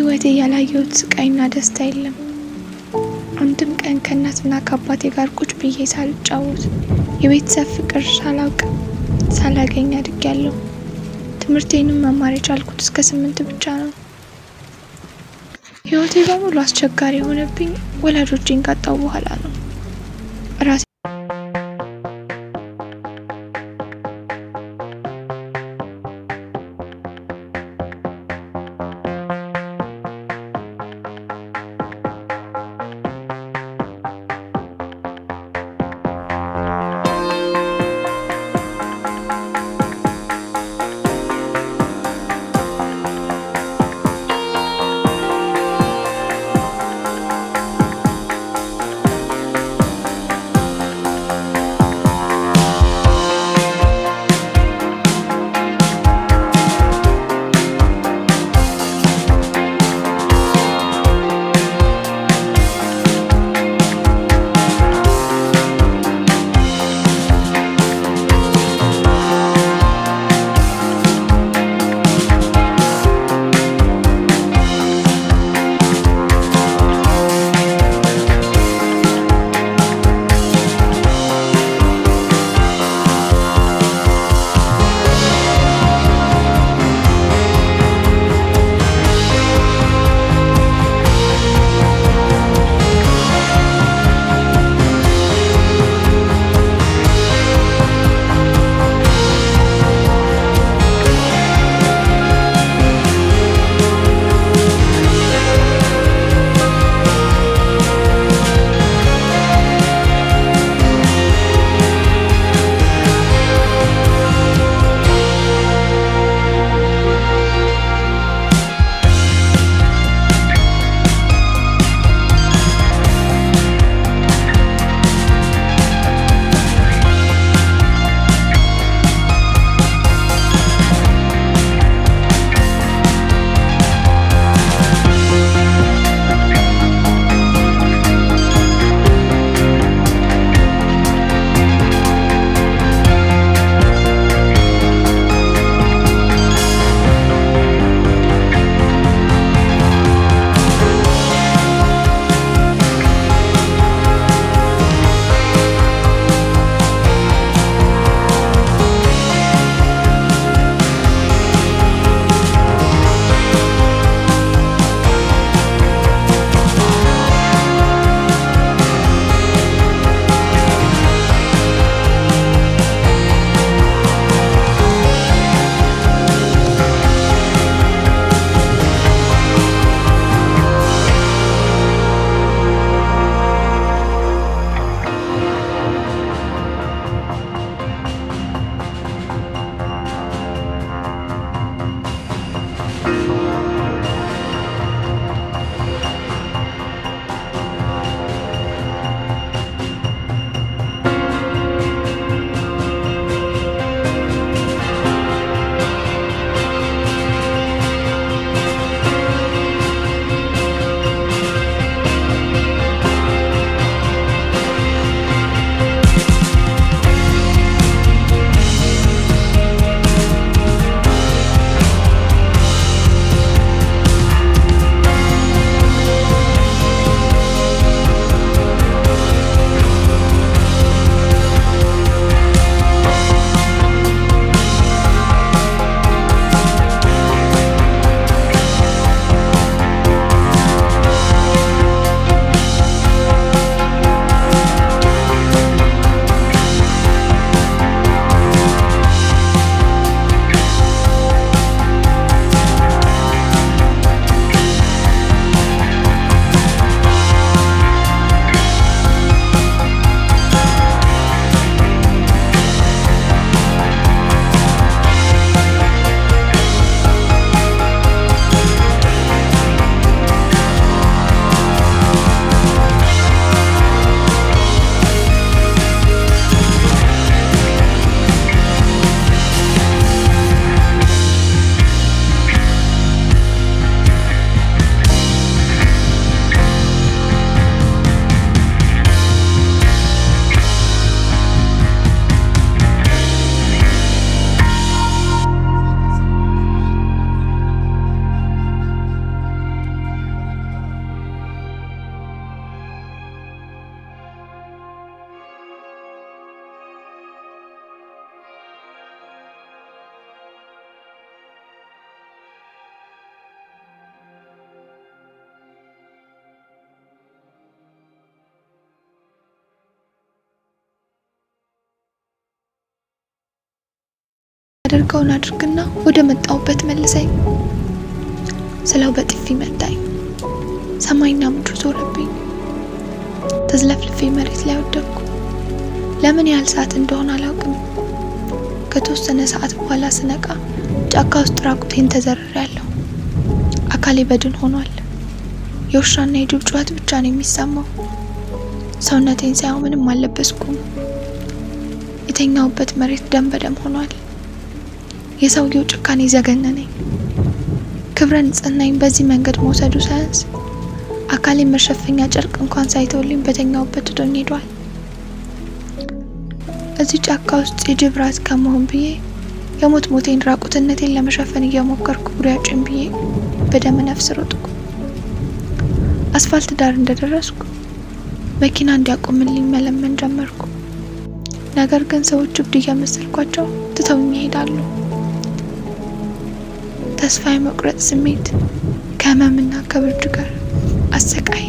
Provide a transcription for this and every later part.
በህይወቴ ያላየሁት ስቃይና ደስታ የለም። አንድም ቀን ከእናትና ከአባቴ ጋር ቁጭ ብዬ ሳልጫወት የቤተሰብ ፍቅር ሳላውቅ ሳላገኝ አድጌያለሁ። ትምህርቴንም መማር የቻልኩት እስከ ስምንት ብቻ ነው። ህይወቴ በሙሉ አስቸጋሪ የሆነብኝ ወላጆቼን ካጣሁ በኋላ ነው። ራሴ የማደርገውን አድርግና ወደ መጣሁበት መልሰኝ ስለው በጥፊ መታኝ። ሰማይና ምድሩ ዞረብኝ። ተዝለፍልፌ መሬት ላይ ወደቅኩ። ለምን ያህል ሰዓት እንደሆነ አላውቅም። ከተወሰነ ሰዓት በኋላ ስነቃ ጫካ ውስጥ ራቁቴን ተዘርሬያለሁ። አካሌ በድን ሆኗል። የውሻና የጅብ ጩኸት ብቻ ነው የሚሰማው። ሰውነቴን ሳይሆን ምንም አልለበስኩም። የተኛሁበት መሬት ደም በደም ሆኗል። የሰውየው ጭካኔ ዘገነነኝ። ክብረ ንጽህናዬን በዚህ መንገድ መውሰዱ ሳያንስ አካሌን መሸፈኛ ጨርቅ እንኳን ሳይተውልኝ በተኛሁበት ትቶኝ ሄዷል። እዚህ ጫካ ውስጥ የጅብ ራት ከመሆን ብዬ የሞት ሞቴን ራቁትነቴን ለመሸፈን እየሞከርኩ ጉሪያጭን ብዬ በደመ ነፍስ ሮጥኩ። አስፋልት ዳር እንደደረስኩ መኪና እንዲያቆምልኝ መለመን ጀመርኩ። ነገር ግን ሰዎች እብድ እየመሰልኳቸው ትተውኝ ይሄዳሉ። ተስፋ የመቁረጥ ስሜት ከህመምና ከብርድ ጋር አሰቃየ።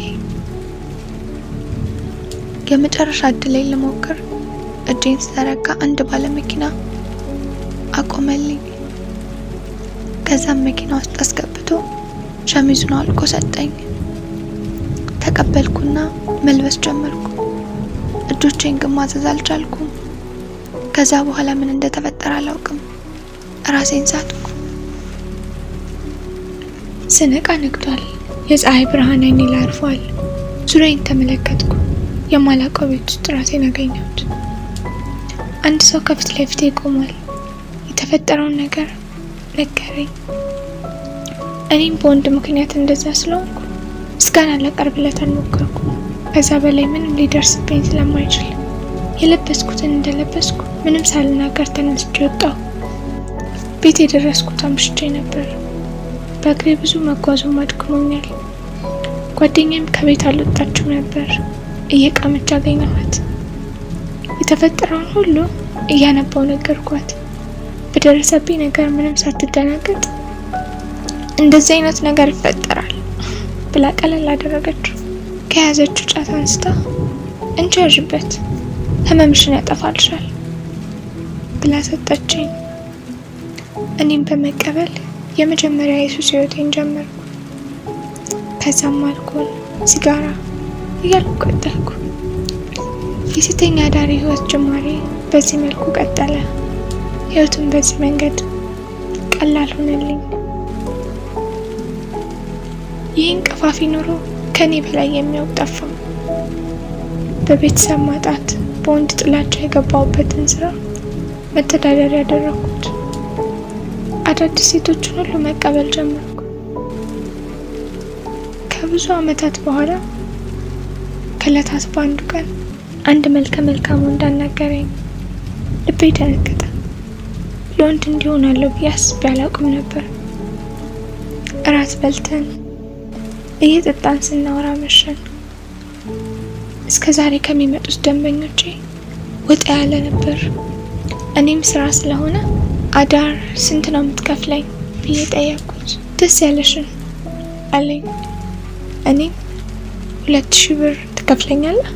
የመጨረሻ እድሌን ልሞክር እጄን ስዘረጋ አንድ ባለመኪና አቆመልኝ። ከዛም መኪና ውስጥ አስገብቶ ሸሚዙን አውልቆ ሰጠኝ። ተቀበልኩና መልበስ ጀመርኩ። እጆቼን ግን ማዘዝ አልቻልኩም። ከዛ በኋላ ምን እንደተፈጠረ አላውቅም። ራሴን ሳትኩ። ስነቃ ነግቷል። የፀሐይ ብርሃን አይኔ ላይ አርፏል። ዙሪያዬን ተመለከትኩ። የማላውቀው ቤት ውስጥ ራሴን አገኘሁት። አንድ ሰው ከፊት ለፊቴ ቆሟል። የተፈጠረውን ነገር ነገረኝ። እኔም በወንድ ምክንያት እንደዛ ስለሆንኩ ምስጋና ላቀርብለት አልሞከርኩም። ከዛ በላይ ምንም ሊደርስብኝ ስለማይችል የለበስኩትን እንደለበስኩ ምንም ሳልናገር ተነስቼ ወጣሁ። ቤት የደረስኩት አምሽቼ ነበር። በእግሬ ብዙ መጓዙም አድክሞኛል። ጓደኛም ከቤት አልወጣችም ነበር። እየቃመች አገኘኋት። የተፈጠረውን ሁሉ እያነባው ነገርኳት። በደረሰብኝ ነገር ምንም ሳትደናገጥ እንደዚህ አይነት ነገር ይፈጠራል ብላ ቀለል አደረገችው። ከያዘችው ጫት አንስታ እንቺ ያዥበት ህመምሽን ያጠፋልሻል ብላ ሰጠችኝ። እኔም በመቀበል የመጀመሪያ የሱስ ህይወቴን ጀመርኩ። ከዛም አልኮል፣ ሲጋራ እያልኩ ቀጠልኩ። የሴተኛ አዳሪ ህይወት ጅማሬ በዚህ መልኩ ቀጠለ። ህይወቱን በዚህ መንገድ ቀላል ሆነልኝ። ይህን ቀፋፊ ኑሮ ከኔ በላይ የሚያውቅ ጠፋ። በቤተሰብ ማጣት፣ በወንድ ጥላቻ የገባሁበትን ስራ መተዳደሪያ ያደረኩት። አዳዲስ ሴቶችን ሁሉ መቀበል ጀመርኩ። ከብዙ አመታት በኋላ ከእለታት በአንዱ ቀን አንድ መልከ መልካም ወንድ አናገረኝ። ልቤ ደነገጠ። ለወንድ እንዲሆናለሁ ብዬ አስቤ አላውቅም ነበር። እራት በልተን እየጠጣን ስናወራ መሸን። እስከ ዛሬ ከሚመጡት ደንበኞቼ ወጣ ያለ ነበር። እኔም ስራ ስለሆነ አዳር ስንት ነው የምትከፍለኝ ብዬ ጠየቅኩት። ደስ ያለሽን አለኝ። እኔም ሁለት ሺህ ብር ትከፍለኛለህ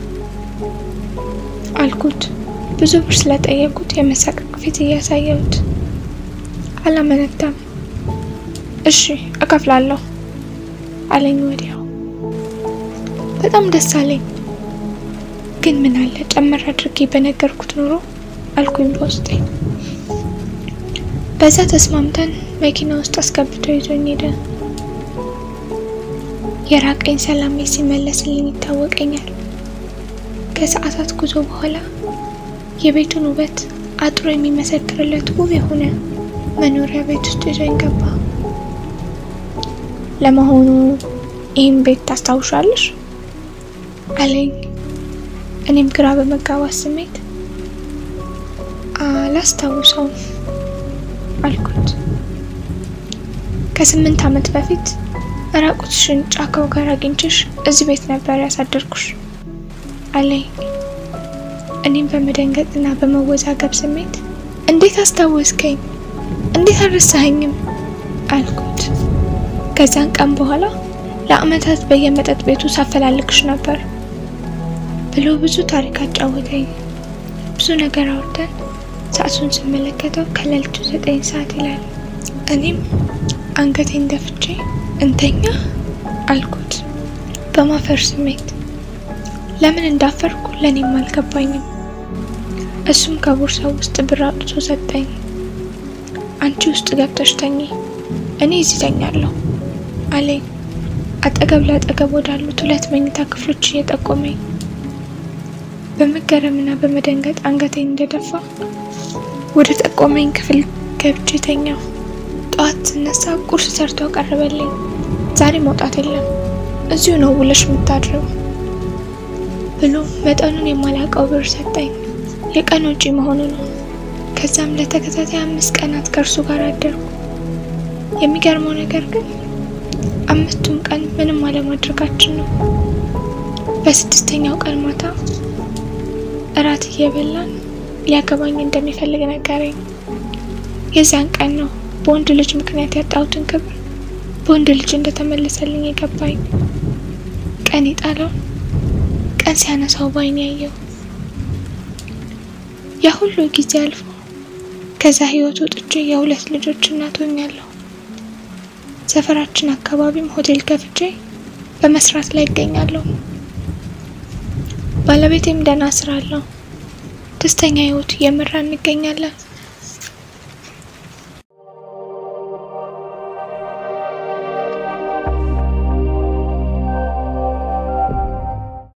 አልኩት። ብዙ ብር ስለጠየቁት የመሳቀቅ ፊት እያሳየሁት አላመነታም። እሺ እከፍላለሁ አለኝ ወዲያው። በጣም ደስ አለኝ። ግን ምን አለ ጨመር አድርጌ በነገርኩት ኖሮ አልኩኝ በውስጤ። በዛ ተስማምተን መኪና ውስጥ አስገብቶ ይዞኝ ሄደ። የራቀኝ ሰላሜ ሲመለስልኝ ይታወቀኛል። ከሰዓታት ጉዞ በኋላ የቤቱን ውበት አጥሮ የሚመሰክርለት ውብ የሆነ መኖሪያ ቤት ውስጥ ይዞኝ ገባ። ለመሆኑ ይህን ቤት ታስታውሻለሽ? አለኝ። እኔም ግራ በመጋባት ስሜት አላስታውሰውም አልኩት። ከስምንት ዓመት በፊት ራቁትሽን ጫካው ጋር አግኝቼሽ እዚህ ቤት ነበር ያሳደርኩሽ አለኝ። እኔም በመደንገጥና በመወዛገብ ስሜት እንዴት አስታወስከኝ? እንዴት አልረሳኸኝም? አልኩት። ከዛን ቀን በኋላ ለአመታት በየመጠጥ ቤቱ ሳፈላልግሽ ነበር ብሎ ብዙ ታሪክ አጫወተኝ። ብዙ ነገር አውርተን ሰዓቱን ስመለከተው ከሌሊቱ ዘጠኝ ሰዓት ይላል። እኔም አንገቴን ደፍቼ እንተኛ አልኩት በማፈር ስሜት። ለምን እንዳፈርኩ ለእኔም አልገባኝም። እሱም ከቦርሳው ውስጥ ብር አውጥቶ ሰጠኝ። አንቺ ውስጥ ገብተሽ ተኚ፣ እኔ እዚህ ተኛለሁ አለኝ። አጠገብ ለአጠገብ ወዳሉት ሁለት መኝታ ክፍሎች እየጠቆመኝ በመገረምና በመደንገጥ አንገቴን እንደደፋ ወደ ጠቆመኝ ክፍል ገብቼ ተኛው። ጠዋት ስነሳ ቁርስ ሰርቶ አቀረበልኝ። ዛሬ መውጣት የለም እዚሁ ነው ውለሽ የምታድረው ብሎ መጠኑን የማላውቀው ብር ሰጠኝ። የቀን ውጪ መሆኑ ነው። ከዛም ለተከታታይ አምስት ቀናት ከእርሱ ጋር አደርኩ። የሚገርመው ነገር ግን አምስቱም ቀን ምንም አለማድረጋችን ነው። በስድስተኛው ቀን ማታ እራት እየበላን ሊያገባኝ እንደሚፈልግ ነገረኝ። የዚያን ቀን ነው በወንድ ልጅ ምክንያት ያጣሁትን ክብር በወንድ ልጅ እንደተመለሰልኝ የገባኝ። ቀን የጣለውን ቀን ሲያነሳው ባይን ያየው። ያ ሁሉ ጊዜ አልፎ ከዛ ህይወት ወጥቼ የሁለት ልጆች እናት ሆኛለሁ። ሰፈራችን አካባቢም ሆቴል ከፍቼ በመስራት ላይ ይገኛለሁ። ባለቤቴም ደህና ስራ አለው። ደስተኛ ህይወት እየመራ እንገኛለን።